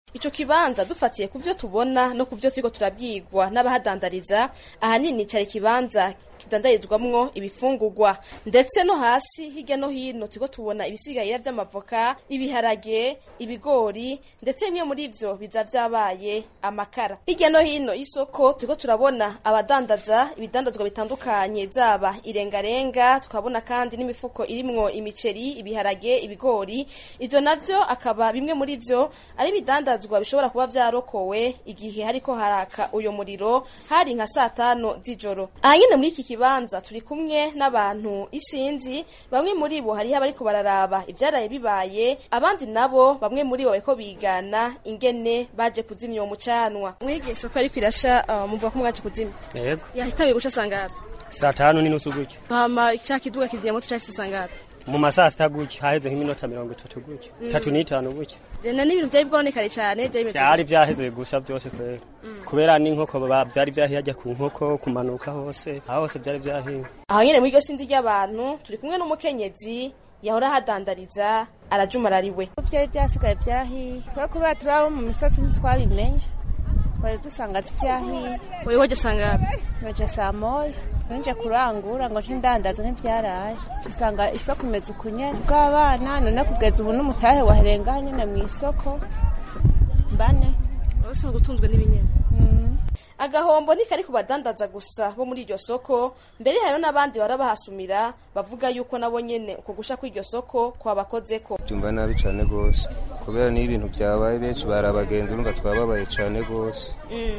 ico kibanza dufatiye ku vyo tubona no ku vyo turiko turabwirwa n'abahadandariza ahanini cari ikibanza kidandarizwamwo ibifungurwa ndetse no hasi hirya no hino turiko tubona ibisigayira vy'amavoka ibiharage ibigori ndetse bimwe muri vyo biza vyabaye amakara hirya no hino y'isoko turiko turabona abadandaza ibidandazwa bitandukanye zaba irengarenga tukabona kandi n'imifuko irimwo imiceri ibiharage ibigori ivyo navyo akaba bimwe muri vyo ari ibidandazwa bishobora kuba vyarokowe igihe hariko haraka uyo muriro hari nka saa tano z'ijoro aha nyene muri iki kibanza turi kumwe n'abantu isinzi bamwe muri bo hariho abariko bararaba ivyaraye bibaye abandi nabo bamwe muri bo bariko bigana ingene baje kuzimya uwo mucanwa mwege soko ariko irasha uh, muvuga ko mwaje kuzimya yego yahitangiye gusha sangapi saa tanu n'inusu gutyo hama cya kiduga kigiye moto cyahise sangapi mu masaa sita gutyo haheze nk'iminota mirongo itatu gutyo itatu n'itanu gutyo na n'ibintu vyari bwonekare cane vyari bimeze byari vyaheze gusa byose kubera kubera n'inkoko ba- vyari vyahiye ajya ku nkoko kumanuka hose aho hose vyari vyahiye aho nyene muri iryo sindi ry'abantu turi kumwe n'umukenyezi yahora ahadandariza arajumarariwe byari byasigaye byahiye kubera kubera turi abo mu misozi ntitwabimenya twari dusanga byahiye wewe waje sangapi naje saa moya nje kurangura ngo nce ndandaza ntibyaraye usanga isoko imeze ukunyene bw'abana none kugeza ubu n'umutahe waherenga nyene mu isoko mbane usanga utunzwe n'ibinyene Mm. agahombo ntikari ku badandaza gusa bo muri iryo soko mbere hariho n'abandi bara bahasumira bavuga yuko nabo nyene uko gusha kw'iryo soko kwabakozeko byumva nabi cyane rwose kubera niyo ibintu byabaye benshi bari abagenzi urumva twababaye cyane rwose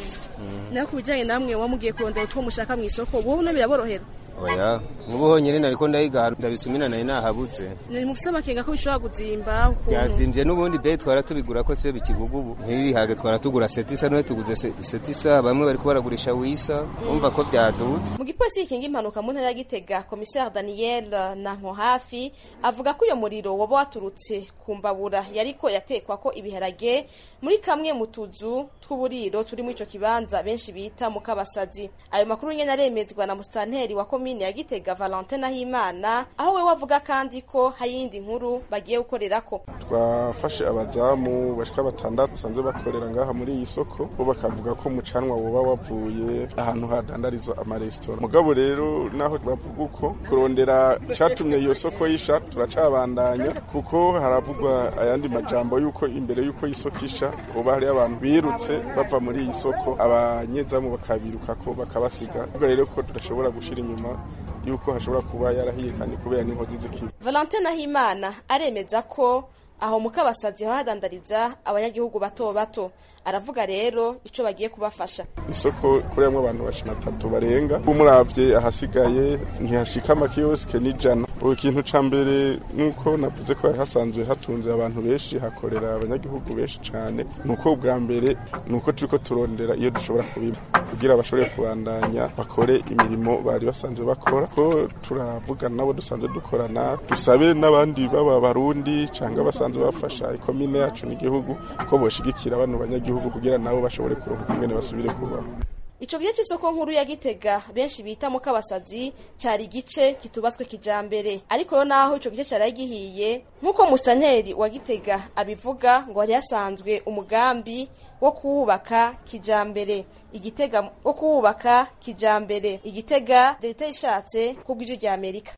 naho ku bijanye namwe wamugiye kurondera utwo mushaka mu isoko wowe no biraborohera oya nk'ubu honyine nariko ndayiga ndabisumina nari nahabutse ni mufise amakenga ko bishobora kuzimba ukuntu byazimbye n'ubundi be twara tubigura ko siyo bikigugu ubu nk'ibihage twara tugura setisa none tuguze se- setisa bamwe bariko baragurisha wisa umva ko byadutse mu gipolisi gikinga impanuka mu ntara ya gitega komiseri daniel nanko hafi avuga ko uyo muriro waba waturutse ku mbabura yariko yatekwa ko ibiharage muri kamwe mu tuzu tw'uburiro turi muri ico kibanza benshi bita mu kabasazi ayo makuru nyene aremezwa na musitanteri wa komine ya gitega valentin nahimana aho we wavuga kandi ko hari iyindi nkuru bagiye gukorerako twafashe abazamu bashika batandatu basanzwe bakorera ngaha muri iyi soko bo bakavuga ko umucanwa woba wavuye ahantu hadandarizwa amaresitora mugabo rero naho bavuga uko kurondera icatumye iyo soko yisha turacabandanya kuko haravugwa ayandi majambo yuko imbere yuko iyi soko isha hoba hariyo abantu birutse bava muri iyi soko abanyezamu bakabirukako bakabasiga ubwo rero ko tudashobora gushira inyuma yuko hashobora kuba yarahiye kandi kubera n'inkozi z'ikibi valentin nahimana aremeza ko aho mu kabasazi hadandariza abanyagihugu bato bato aravuga rero ico bagiye kubafasha isoko kurimwo abantu bashina atatu barenga umuravye ahasigaye ntihashika amakiyosike n'ijana ubu ikintu ca mbere nuko navuze ko hari hasanzwe hatunze abantu benshi hakorera abanyagihugu benshi cane nuko ubwa mbere nuko turiko turondera iyo dushobora kubiba kugira bashobore kubandanya bakore imirimo bari basanzwe bakora ko turavugana nabo dusanzwe dukorana dusabe n'abandi baba barundi canga basanzwe bafasha ikomine yacu n'igihugu ko boshigikira bano banyagihugu kugira nabo bashobore kuronka ingene basubire kubaho ico gice c'isoko nkuru ya gitega benshi bita mu kabasazi cari igice kitubatswe kijambere ariko rero naho ico gice cari gihiye nk'uko musanteri wa gitega abivuga ngo hari hasanzwe umugambi wo kuwubaka kijambere igitega wo kuwubaka kijambere igitega leta ishatse kubw'ijwi rya amerika